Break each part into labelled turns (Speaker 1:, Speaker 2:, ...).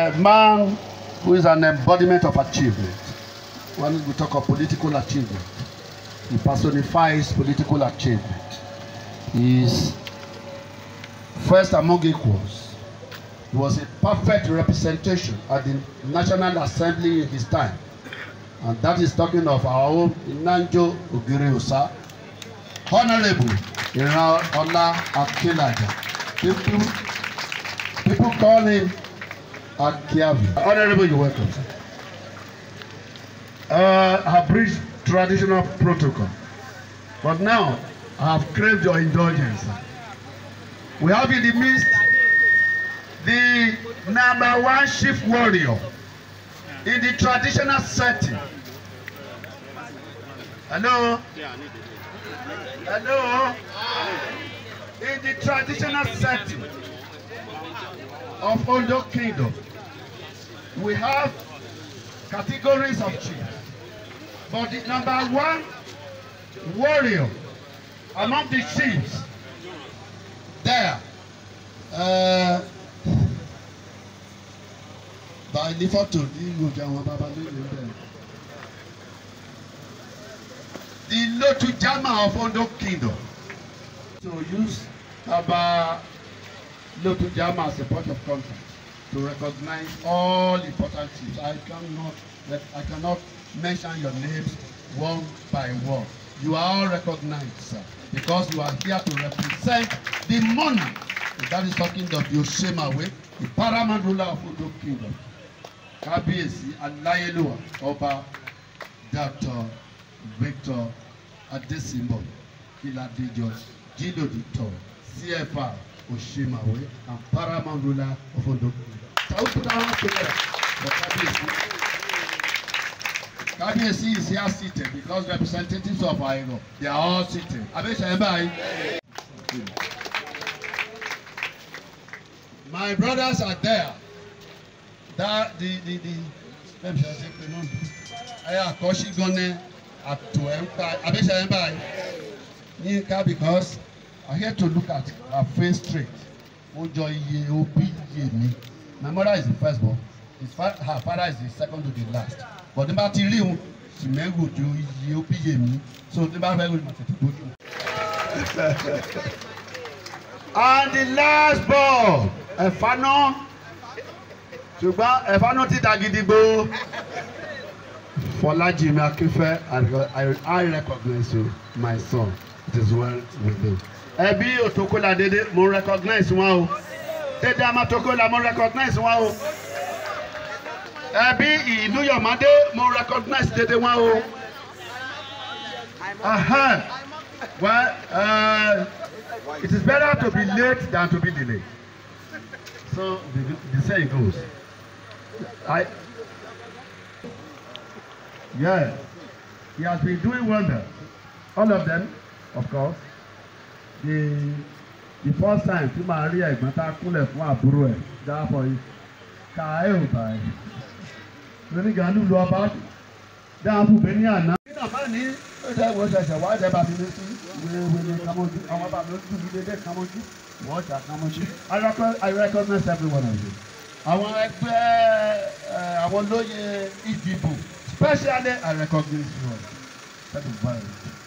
Speaker 1: a man who is an embodiment of achievement. When we talk of political achievement, he personifies political achievement. He is first among equals. He was a perfect representation at the National Assembly in his time. And that is talking of our own Inanjo Ogiriosa, Honorable Iran Ola Akilaja. People, people call him Akiavi. Honorable, you're welcome. Sir. Uh, I have breached traditional protocol. But now, I have craved your indulgence. Sir. We have in the midst the number one chief warrior in the traditional setting. Hello? Hello? In the traditional setting of Ondo Kingdom, we have categories of chiefs. But the number one warrior among the chiefs there uh, by ní fọ́tò ní ìgbòjà àwọn bàbá lónìí bẹ́ẹ̀. The Lotu Jama of Ondo Kingdom to use Baba Lotu Jama as a point of contact to recognize all important chiefs. I cannot I cannot mention your names one by one. You are all recognized, sir, because you are here to represent the monarch. And that is talking of Yoshemawe, the paramount ruler of Ondo Kingdom. Kábíyèsí Aláyélúwà Ọba Dr. Victor Adesimbo Iladejo Jidodito CFR Oshemawe and paramount ruler of Ondo Kingdom. Shall we put our hands together for Kábíyèsí? Kábíyèsí is here seated because representatives of Airo they are all seated. Abẹ́sẹ̀ ẹ̀ báyìí. My brothers are there. That the the the bẹ́ẹ̀ bí ṣe pé náà ẹ àkọ́ṣí gan-an àtò ẹ̀ ń pa abẹ́sẹ̀ ẹ̀ báyìí. Yínká because I here to look at her face straight. Ó jọ iye òbí iye mi. My mother is the first born. His fa her father is the second to the last. But ní bá ti rí òun, Sìmẹ́gò ju iye òbí iye mi. So ní bá fẹ́ rí màá tètè bójú. And the last ball, Ẹ̀fánà. Ṣùgbọ́n Ẹ̀fánà ti dà gidigbo. Fọlájìmí Akínfẹ́, I, I recognize you, my son. It is well with you. Ẹbí Òtókólà dédé, mo recognize wọn o. Dédé Amatokola, mo recognize wọn o. Ẹbí Ìlúyọ̀mádé, mo recognize dédé wọn o. Uh-huh. Well, uh, it is better to be late than to be delayed. So the, the saying goes. I, yeah, he has been doing wonders. All of them, of course. The the first time tí màá rí ẹ̀gbọ́n tá a kúnlẹ̀ fún àbúrò ẹ̀ dáàbọ̀ yìí ká ẹ̀ ò bá ẹ̀. Lóníga lùlù ọba dáàbò bẹ́ẹ̀ ní àná. Nígbà máa ní ṣe wo ṣẹ̀ṣẹ̀ wá jẹ́ bàbí mi sí wéwéwé kamojú àwọn bàbí mi dùn mí dédé kamojú wọ́n ṣà kamojú. I recognize I recognize every one of you. Àwọn ẹgbẹ́ àwọn lóye ìdìbò especially I recognize you all. That is why.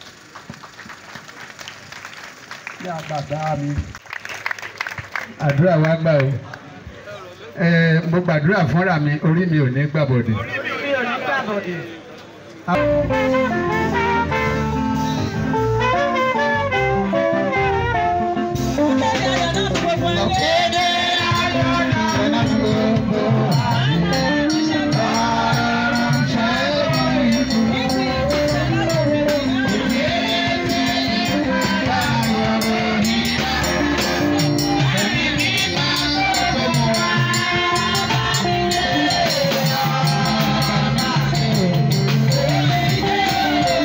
Speaker 1: Ní àgbàdá mi.
Speaker 2: àdúrà wa gbà o ẹ mo gbàdúrà fúnra mi orí mi ò ní gbàbọdè.
Speaker 3: mi ò ní gbàbọ̀dè.
Speaker 4: Thank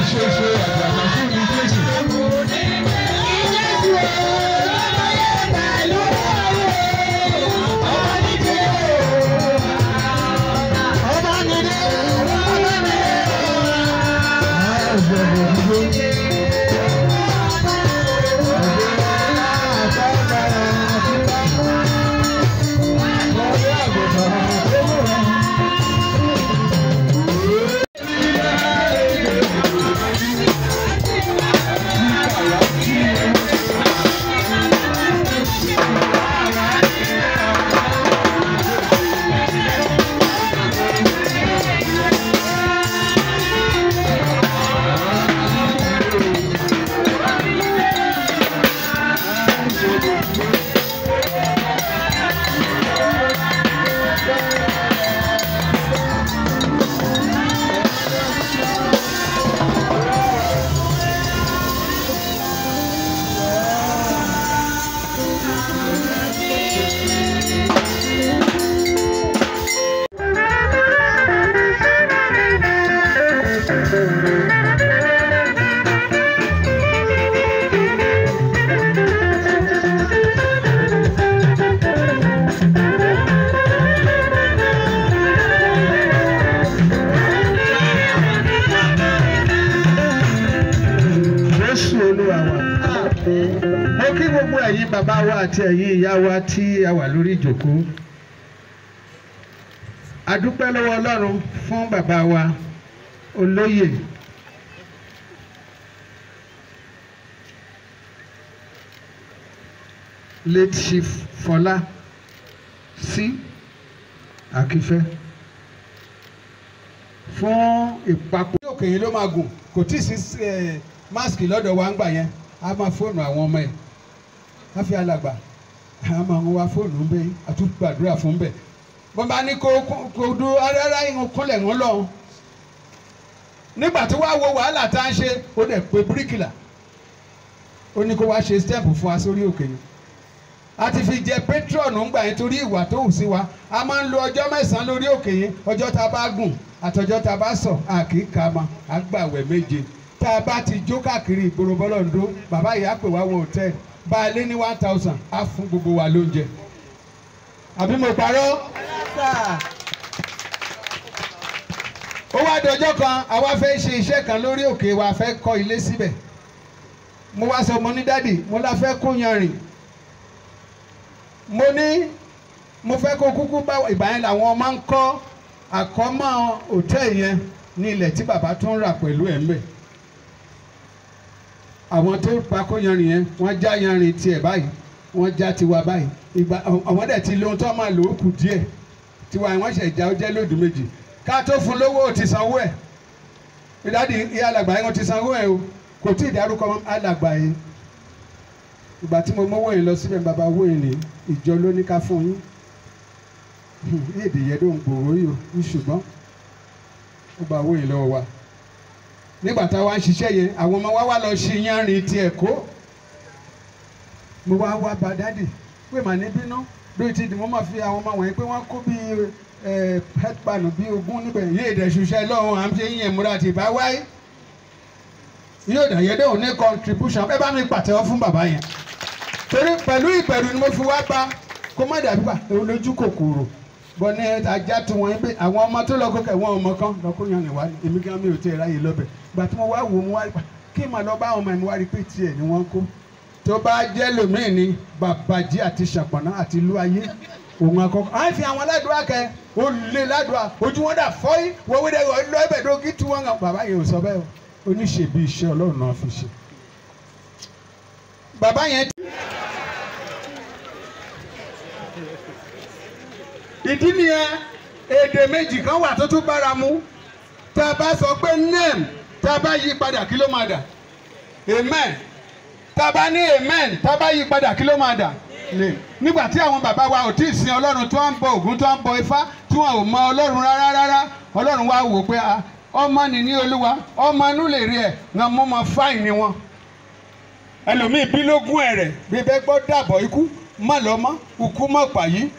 Speaker 2: ṣoṣo àgbàgbà fún mi Jésù. Jésù Olúwa wa. Mo kí gbogbo ẹ̀yin bàbá wa àti ẹ̀yin ìyá wa tí a wà lórí ìjòkó. A dúpẹ́ lọ́wọ́ Ọlọ́run fún bàbá wa olóyè. Late Chief Fọlá sí Akífẹ́ fún ìpapò. òkè yìí ló máa gùn kò tí ì sí eh, máàsì lọ́dọ̀ wa ń gbà yẹn a máa fóònù àwọn ọmọ ẹ̀ a fi alàgbà a máa ń wá fóònù ń bẹ àtúgbàdúrà fún bẹ̀ wọ́n bá ní kó kó- kó dúró rárá ìhun kúnlẹ̀ ń lọ nígbà tó wá wo wàhálà tá a ń ṣe ó dẹ̀ pé bíríkìlà ó ní kó wá ṣe stẹ́ẹ̀pù fún wa sórí òkè yìí a ti fi jẹ patron ńgbà yẹn torí ìwà tó hù sí wa a máa ń lo ọjọ́ mẹ́sàn-án lórí òkè yẹn ọjọ́ tá a bá gùn àtọjọ́ tá a bá sọ̀ a kì í ka ma a gbàwẹ̀ méje tá a bá ti jó káàkiri ìgboro bọ́lọ́ǹdó bàbá yìí á pè wá wọ hòtẹ́ẹ̀lì bá a lé ní one thousand á fún gbogbo wa lóúnjẹ àbí mo parọ́ ó wá dọjọ́ kan àwa fẹ́ ṣe iṣẹ́ kan lórí òkè wa fẹ́ kọ́ ilé síbẹ̀ mo wá sọ mo ní dádì mo la fẹ́ kó yanrìn mo ní mo fẹ́ kó kúkú bá ìgbà yẹn làwọn máa ń kọ́ àkọ́mọ́ hòtẹ́ẹ̀lì yẹn ní ilẹ̀ tí bàbá tó ń rà pẹ̀lú ẹ̀ ń bẹ̀ àwọn tó pa kó yanrìn yẹn wọ́n já yanrìn tiẹ̀ báyìí wọ́n já tiwa báyìí ìgbà àwọn dẹ̀ ti lóhun tó máa lò ó kù díẹ̀ tiwa yẹn wọ́n ṣẹ̀ já ó jẹ́ lódù méjì ká tó fún lówó ò ti sanwó ẹ̀ ìdádì ìyá alàgbà yẹn wọ́n ti sanwó ẹ̀ o kò tí ì dárúkọ alàgbà yẹn ìgbà tí mo mọ́wọ́ yìí lọ síbẹ̀ bàbá owó yìí ní ìjọ ló ní ká fún yín ní èdè yẹn ló ń gbòòrò yìí o ní ṣùgbọ́n ó gba owó yìí lọ́wọ́ wa nígbà tá a wá ń ṣiṣẹ́ yẹn àwọn ọmọ wa wá lọ ṣe yanrìn tiẹ̀ kó mo wá wá bá dádì pé màá ní bínú lóyún ti dì mo máa fi àwọn ọmọ wọ̀nyí pé wọ́n kó bíi headpan bíi ogún níbẹ̀ yìí èdè ṣiṣẹ́ lọ́wọ́ à ń ṣe yíyan múra àti ìbá wáyé yóò dà yẹ dẹ́wọ̀n ní contribution ẹ bá mi pàtẹ́wọ́ fún bàbá yẹn torí pẹ̀lú ìbẹ̀rù ni mo fi wá bá kó má dàbí pa olójú kòkòrò bọ́ ní ajá tó wọ́n pé àwọn ọmọ tó lọ kókè wọn ọmọ kan lọ kó yan ìwà ni èmi gan mi ò tẹ́ ẹ ráyè lọ́bẹ̀ gbà tí mo wá wò mo wá rí pa kí n máa lọ bá àwọn ọmọ mi wá rí pé tiẹ̀ ni wọ́n kó tó bá jẹ́ lòmíì ni bàbàjẹ́ àti ṣàpọ̀nà àti ìlú ayé òun àkọ́kọ́ à ń fi àwọn aládùúgbò kẹ ó lé ládùúgbò ojú wọn dà fọ́yín wọ́n wí dẹ́ lọ ẹbẹ̀ tó kí tú wọn kan bàbá yẹn ò sọ bẹ́ẹ̀ o oníṣèbí iṣẹ́ ọlọ́run náà fi ṣe. bàbá yẹn ìdí nìyẹn èdè méjì kan wà tó tún bára mu tá a bá sọ pé name tá a bá yí padà kí ló máa dà amen tá a bá ní amen tá a bá yí padà kí ló máa dà name nígbà tí àwọn bàbá wa ò tí ì sin ọlọ́run tó ń bọ ògún tó ń bọ ifá tí wọn ò mọ ọlọ́run rárá rárá ọlọ́run wa wò pé ọmọ nìní olúwa ọmọ inú lè rí ẹ̀ wọn mú ọmọ fáìn ni wọn ẹlòmíì bí lógún ẹ̀rẹ̀ bí bẹ́ẹ̀ gbọ́ dàbọ̀ ikú má lọ́mọ́ ikú mọ̀ pàyí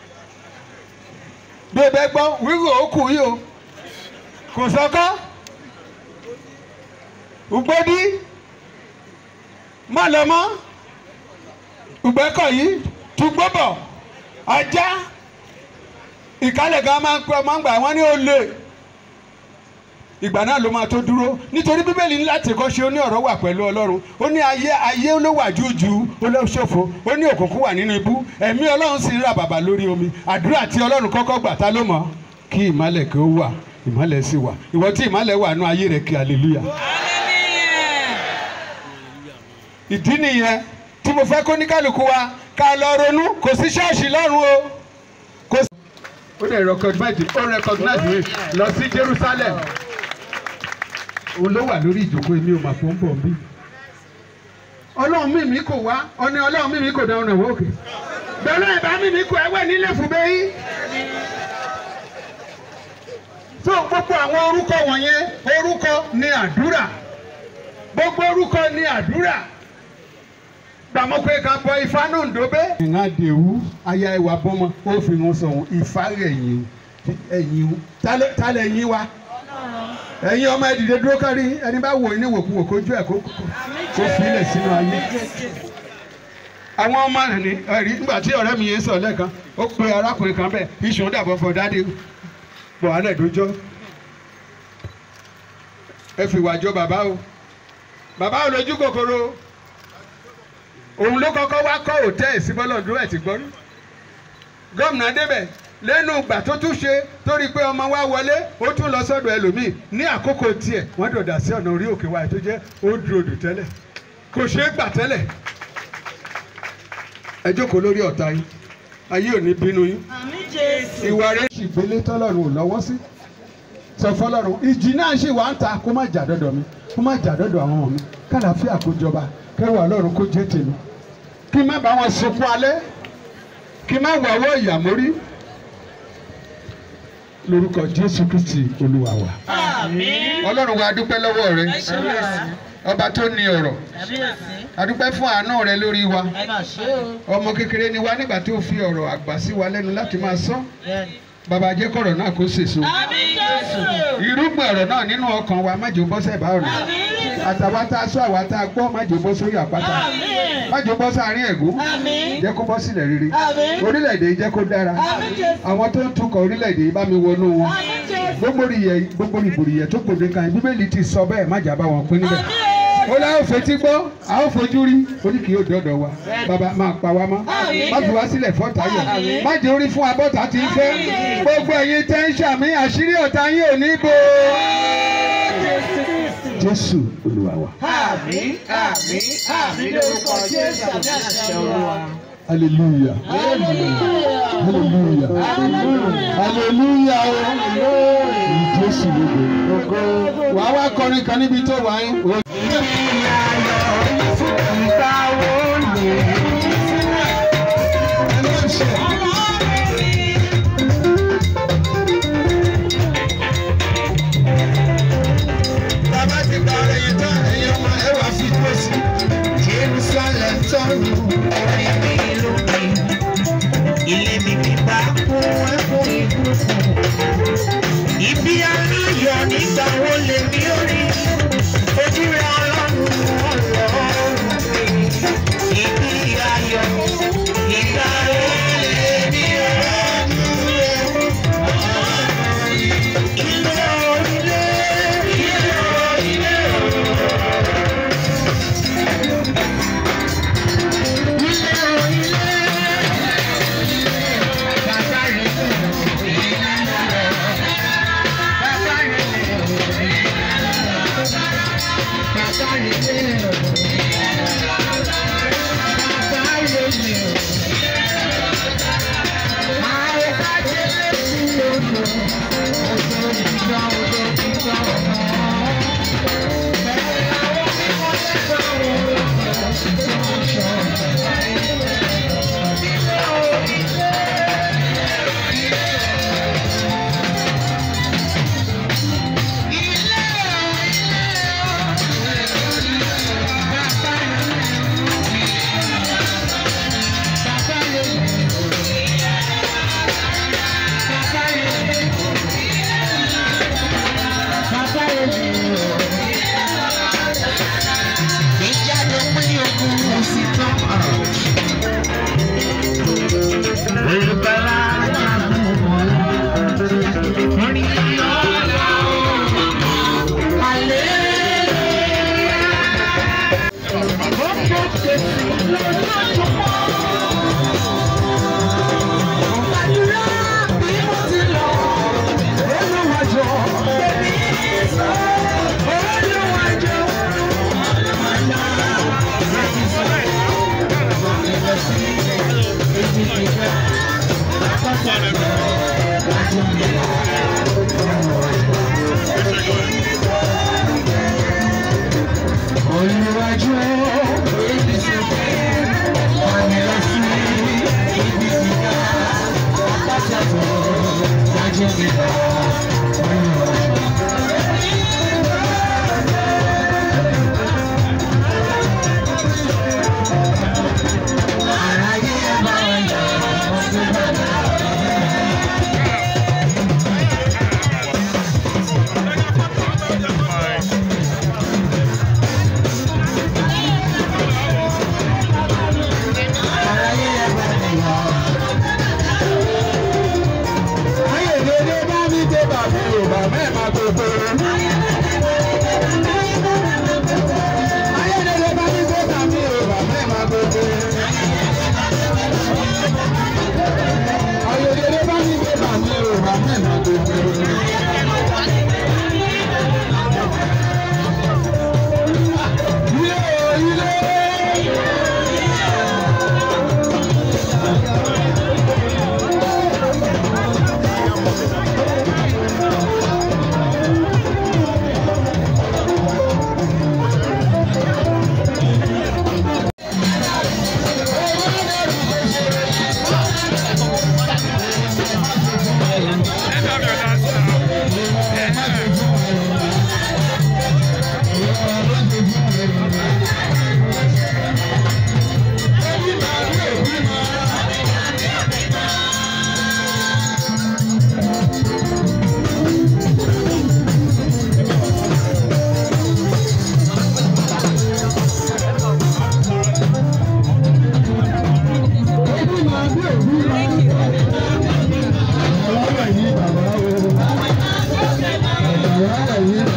Speaker 2: bẹ́ẹ̀ gbọ́ wíwò òkú yìí o kò sọ́kọ́ Ugbodi má lọ mọ́ Ugbẹ́kọ̀yí Túgbọ́bọ̀ Ajá ìkálẹ̀ gan máa ń pẹ́ máa ń gbà wọ́n ní olè ìgbà náà ló máa tó dúró nítorí bíbélì ní láti kọ́ ṣe ó ní ọ̀rọ̀ wà pẹ̀lú ọlọ́run ó ní ayé ayé ló wà jújù ó ló ṣòfò ó ní òkùnkùn wà nínú ibú ẹ̀mí ọlọ́run sì ń rà bàbà lórí omi àdúrà tí ọlọ́run kọ́kọ́ gbà ta ló mọ̀ kí ìmálẹ̀ kí ó wà ìmálẹ̀ sì wà ìwọ tí ìmálẹ̀ wà nú ayé rẹ̀ kí hallelujah. ìdí nìyẹn tí mo fẹ́ kó ní kálukú wa ká lọ ronú kò sí ṣọ́ọ̀ṣì lọ́run o kò sí. ó dẹ̀ recognize ó recognize mi lọ sí Jerusalem òun ló wà lórí ìjókòó èmi ò mà fún bọ̀ bí. ọlọ́run mímí kò wá ọ̀ni ọlọ́run mímí kò dá ọ̀nà wọ́ọ̀kì. bẹ́ẹ̀ ìbá mímí kò ẹ̀wẹ̀ nílé fún bẹ́yì. so gbogbo àwọn orúkọ wọ̀nyẹn orúkọ ni àdúrà gbogbo orúkọ ni àdúrà gbàmọ́ pé ká bọ ifá náà ndóbé. ìhàn àdéhù aya ìwà bọ́mọ ó fi wọn sọ̀hún ifá rẹ̀ yìí ẹ̀yìn tálẹ̀ yín wa ẹ̀yin ọmọ ẹ dìde dúró kárí ẹni bá wò ní wòkúwò kójú ẹ̀ kó kó filẹ̀ sínú ayé. àwọn ọmọ rẹ̀ ní ẹ̀rí nígbà tí ọ̀rẹ́ mi yẹn sọ lẹ́ẹ̀kan ó pe arákùnrin kan bẹ́ẹ̀ iṣan dàbọ̀ fọ dáadé bọ̀ alẹ́ dójọ́ ẹ fi wàjọ bàbá o bàbá ò lójú kòkòrò òun ló kọ́kọ́ wá kọ́ hòtẹ́ẹ̀lì sí bọ́lọ́dún ẹ̀ ti gbọ́ rí gómìnà débẹ̀ lẹ́nu ìgbà tó tún ṣe torí pé ọmọ wa wọlé ó tún lọ sọ́dọ̀ ẹlòmíì ní àkókò tiẹ̀ wọ́n dọ̀dà sí ọ̀nà orí òkè wa tó jẹ́ old road tẹ́lẹ̀ kò ṣeé gbà tẹ́lẹ̀ ẹ jókòó lórí ọ̀tá yín ayé ò ní bínú yín
Speaker 3: Àmín Jésù.
Speaker 2: ìwà rẹ̀ sì gbélé tọ́lọ́run ò lọ́wọ́ sí sọ fọlọ́run ìjì náà ṣì wà ń ta kó má jà dọ́dọ̀ mi kó má jà dọ́dọ̀ àwọn ọmọ mi kálàáfíà kó jọba kẹwàá ọlọ́run kó jẹ́ tèmi kí n má bá wọn sunkún alẹ́ kí n má wàwọ́ ìyàmórí lórúkọ jésù kristi olúwa wa.
Speaker 3: Àmín.
Speaker 2: ọlọ́run wa dúpẹ́ lọ́wọ́ rẹ
Speaker 3: Ẹ ṣé o.
Speaker 2: ọba tó ní ọ̀rọ̀
Speaker 3: Kábíyèsí.
Speaker 2: a dúpẹ́ fún àánú rẹ lórí wa
Speaker 3: Ẹ mà ṣe o.
Speaker 2: ọmọ kékeré ni wa nígbà tó fi ọ̀rọ̀ àgbà sí wa lẹ́nu láti máa sọ
Speaker 3: Bẹ́ẹ̀ni.
Speaker 2: bàbá jẹ́ kọ̀rọ̀ náà kó sèso
Speaker 3: Àmín Jésù.
Speaker 2: irúgbìn ọ̀rọ̀ náà nínú ọkàn wa má jò bọ́ sẹ́bà ọ̀nà
Speaker 3: Àmín.
Speaker 2: àtàwa tá a sọ àwa tá a gbọ́ má jò bọ́ sórí àpáta
Speaker 3: Àmín.
Speaker 2: má jò bọ́ sáàrin ẹ̀gún
Speaker 3: Àmín.
Speaker 2: jẹ́ kó bọ́ sílẹ̀ rere
Speaker 3: Àmín.
Speaker 2: orílẹ̀-èdè yìí jẹ́ kó dára
Speaker 3: Àmín Jésù.
Speaker 2: àwọn tó ń tukọ̀ orílẹ̀-èdè yìí bá mi wọnú wọn
Speaker 3: Àmín Jésù.
Speaker 2: gbogbo ìyẹ gbogbo ìbòrìyẹ tó gbòde kan yìí bíbélì ti sọ bẹ́ẹ̀ má jà bá wọn pín níbẹ̀
Speaker 3: Àmín.
Speaker 2: ó láwọn fetí gbọ́ àwọn fojú rí orí kì yóò dọ́dọ̀ wa bàbá máa pa wá mọ́
Speaker 3: Àmín.
Speaker 2: má fi wá sílẹ̀ fọ́tayọ̀
Speaker 3: Àmín.
Speaker 2: má jẹ́ orí fún abọ́ta tí ń fẹ́
Speaker 3: Àmín.
Speaker 2: gbogbo ẹ̀yin tẹ́ ń ṣàmì àṣírí ọ̀tá yín ò ní bò jésù olúwa wa
Speaker 3: Àmín. Àmín. Àmín lórúkọ Jésù àmì àṣẹ Olúwa.
Speaker 2: hallelujah hallelujah hallelujah o jésù lógo wàá wá kọrin kan níbi tó wà yín. Bàbá ti gba ọ̀rẹ́ yẹn tán, ẹ̀yin ọmọ ẹ wá fi tó sí. Jerusalem tọ́nu.
Speaker 4: orí mi lókè ilé mi bí bá kún ẹkún ìbùkún ibi aláyọ̀ nígbà wo lè mí orí ojú rẹ ọlọ́run ọlọ́run mi ibi ayọ̀ ìgbà wo lè
Speaker 2: máa gbogbo. ayédèrè bá mi gbé bàmí o bàmí máa gbogbo. ayédèrè bá mi gbé bàmí o bàmí máa gbogbo. ilé o ilé. Thank you.